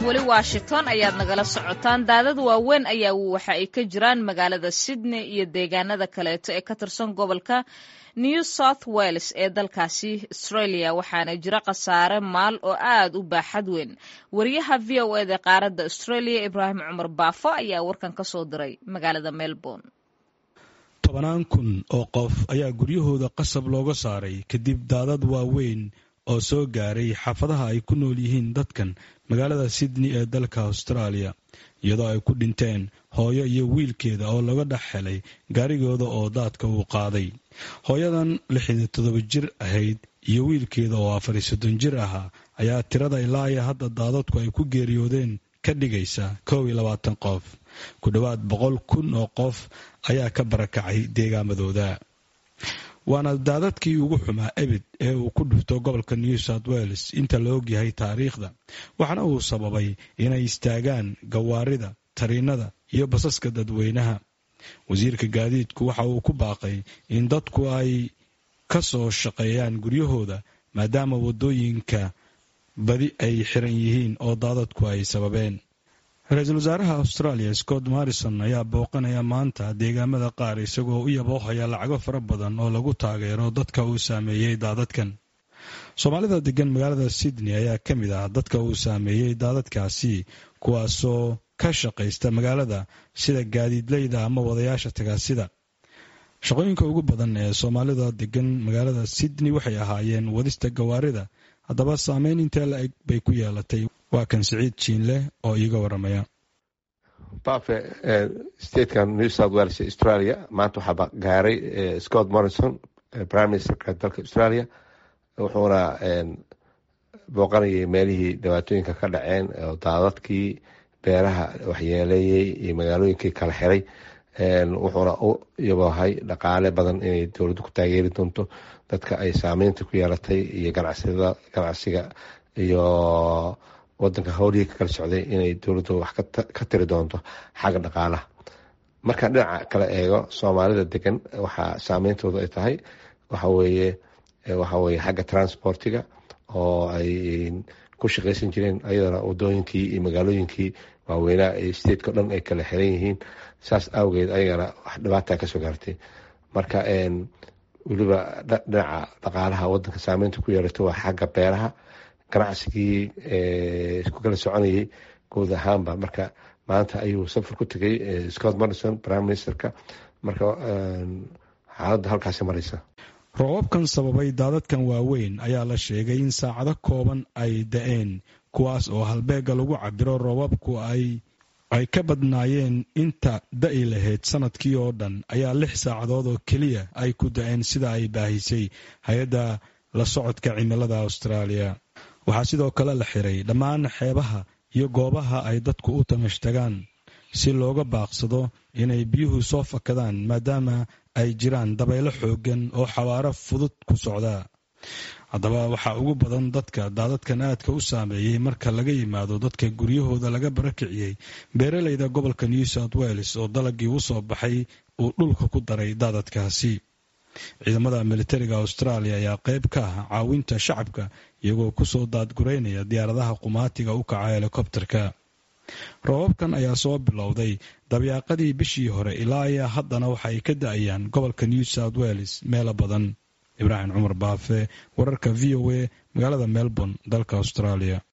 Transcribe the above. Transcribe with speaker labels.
Speaker 1: weli washington ayaad nagala socotaan daadad waaweyn ayaa waxa ay ka jiraan magaalada sydney iyo deegaanada kaleeto ee ka tirsan gobolka new south wales ee dalkaasi australia waxaana jira khasaare maal oo aad u baaxad weyn wariyaha v o eda qaaradda australia ibraahim cumar baafo ayaa warkan ka soo diray magaalada melbourne
Speaker 2: tobannaan kun oo qof ayaa guryahooda qasab looga saaray kadib daadad waaweyn oo soo gaaray xaafadaha ay ku nool yihiin dadkan magaalada sydney ee dalka austraaliya iyadoo ay ku dhinteen hooyo iyo wiilkeeda oo laga dhex helay gaarigooda oo daadka uu qaaday hooyadan lixdan toddoba jir ahayd iyo wiilkeeda oo afar iyo soddon jir ahaa ayaa tirada ilaa iyo hadda daadadku ay ku geeriyoodeen ka dhigaysa kow iyo labaatan qof ku dhowaad boqol kun oo qof ayaa ka barakacay deegaamadooda waana daadadkii ugu xumaa ebid ee uu ku dhufto gobolka new south wales inta la ogyahay taariikhda waxaana uu sababay inay istaagaan gawaarida tariinada iyo basaska dadweynaha wasiirka gaadiidku waxa uu ku baaqay in dadku ay ka soo shaqeeyaan guryahooda maadaama waddooyinka badi ay xiran yihiin oo daadadku ay sababeen ra-iisul wasaaraha australia scott morrison ayaa booqanaya maanta deegaamada qaar isagoo u yaboohaya lacago fara badan oo lagu taageero dadka uu saameeyey daadadkan soomaalida degan magaalada sydney ayaa ka mid ah dadka uu saameeyey daadadkaasi kuwaasoo ka shaqaysta magaalada sida gaadiidleyda ama wadayaasha tagaasida shaqooyinka ugu badan ee soomaalida degan magaalada sydney waxay ahaayeen wadista gawaarida haddaba saameyn intee la eg bay ku yeelatay waa kan siciid jiinleh oo iiga waramaya
Speaker 3: bafe statekan new south wales australia maanta waxaa gaaray scott morrison prime ministerka dalka australia wuxuuna booqanayay meelihii dhibaatooyinka ka dhaceen oo daadadkii beeraha waxyeeleeyey iyo magaalooyinkii kala xiray wuxuuna u yaboohay dhaqaale badan inay dowladdu ku taageeri doonto dadka ay saameynta ku yeelatay iyo ganacsiga iyo wadanka howlihii ka kala socday inay dowladdu wax ka tiri doonto xagga dhaqaalaha markaan dhinaca kala eego soomaalida degan waxaa saameyntooda ay tahay waxaweye waxaweye xagga transportiga oo ay ku shaqaysan jireen ayadana wadooyinkii iyo magaalooyinkii waaweynaa ee stateko dhan ay kala xiran yihiin saas awgeed ayagana wax dhibaata kasoo gaartay marka weliba dhinaca dhaqaalaha wadanka saameynta ku yeelato waa xagga beeraha ganacsigii isku kala soconayay guud ahaanba marka maanta ayuu safar ku tegay scott morrison prime ministerka marka xaaladda halkaasi mareysa
Speaker 2: roobabkan sababay daadadkan waaweyn ayaa la sheegay in saacado kooban ay da-een kuwaas oo halbeega lagu cabiro roobabku ay ay ka badnaayeen inta da-i lahayd sanadkii oo dhan ayaa lix saacadood oo keliya ay ku da-een sida ay baahisay hay-adda la socodka cimilada austraaliya waxaa sidoo kale la xiray dhammaan xeebaha iyo goobaha ay dadku u tamashtagaan si looga baaqsado inay biyuhu soo fakadaan maadaama ay jiraan dabaylo xooggan oo xawaaro fudud ku socda haddaba waxaa ugu badan dadka daadadkan aadka u saameeyey marka laga yimaado dadka guryahooda laga barakiciyey beeraleyda gobolka new south wales oo dalagii u soo baxay uu dhulka ku daray daadadkaasi ciidamada militariga australia ayaa qayb ka ah caawinta shacabka iyagoo kusoo daadgureynaya diyaaradaha qumaatiga u kaca helikobterka roobabkan ayaa soo bilowday dabyaaqadii bishii hore ilaa ayaa haddana waxa ay ka da-ayaan gobolka new south wales meelo badan ibraahim cumar baafe wararka v o a magaalada melbourne dalka australia